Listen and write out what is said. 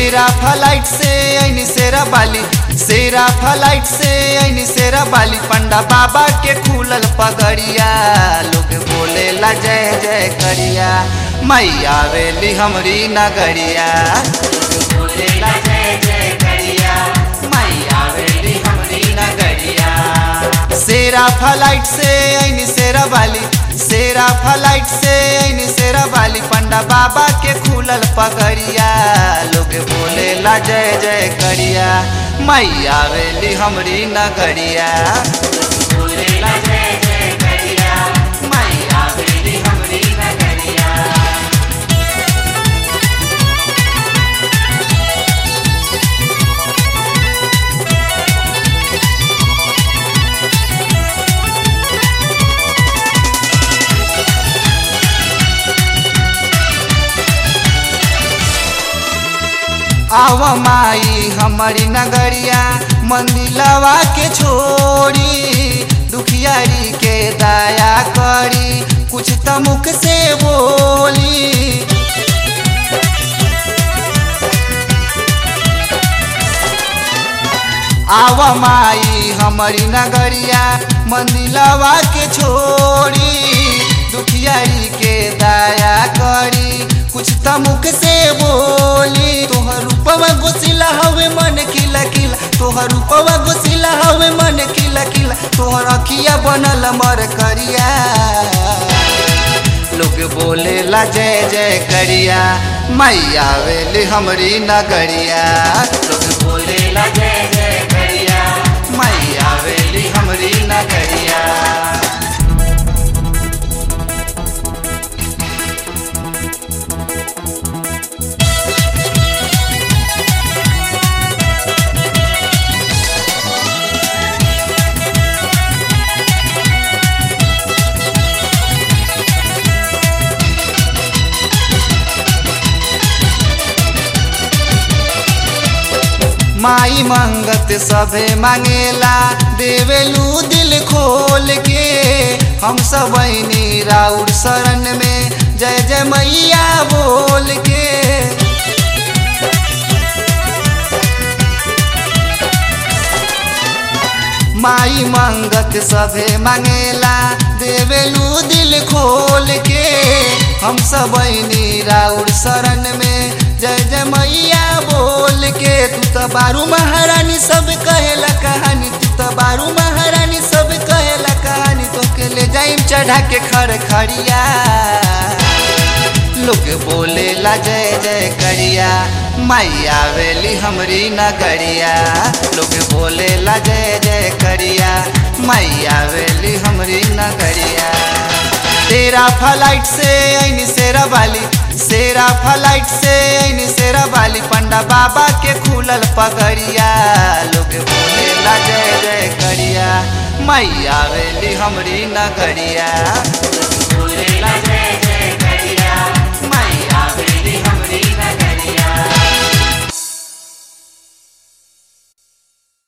सेरा फ्लाइट से ऐनी सेरा बाली सेरा फ्लाइट से ऐनी सेरा बाली पंडा बाबा के खुलल पगड़िया लोग बोले ला जय जय करिया मैया वेली हमरी नगरिया लोग बोले ला जय जय करिया मैया वेली हमरी नगरिया सेरा फ्लाइट से ऐनी सेरा बाली सेरा फ्लाइट से ऐनी सेरा बाली पंडा बाबा के खुलल पगड़िया लोग बोले ला जय जय करिया मैया वेली हमरी नगरिया लोग बोले ला जय जय करिया मैया वेली हमरी नगरिया आव माई हमारी नगरिया मंदिलवा के छोड़ी दुखियारी के दया करी कुछ त मुख से बोली आव माई हमारी नगरिया मंदिलवा के छोड़ी दुखियारी के दया करी कुछ त मुख से बोली तोहर रूपवा गोसिला हवे मन खिला खिला तोहर रूपवा गोसिला हवे मन खिला खिला तोहर अखिया बनल मर करिया लोग बोले ला जय जय करिया मैया वेली हमरी नगरिया लोग बोले ला जय जय करिया मैया वेली हमरी नगरिया माई मंगत सभे मांगेला देवेलू दिल खोल के हम सब राउर शरण में जय जय मैया बोल के माई मंगत सभे मांगेला देवेलू दिल खोल के हम सब राउर शरण में जय जय मैया बोल के तू तो बारू महारानी सब कहेला कहानी तू तो बारू महारानी सब कहेला कहानी तो के ले जाइम चढ़ा के खड़ खड़िया लोग बोले ला जय जय करिया मैया वेली हमरी नगरिया लोग बोले ला जय जय करिया मैया वेली हमरी नगरिया तेरा फ्लाइट से ऐनी सेरा बाली सेरा फ्लाइट से ऐनी सेरा बाली पंडा बाबा के खुलल पगड़िया लोग बोले ला जय जय करिया मैया वेली हमरी नगरिया लोग बोले ला जय जय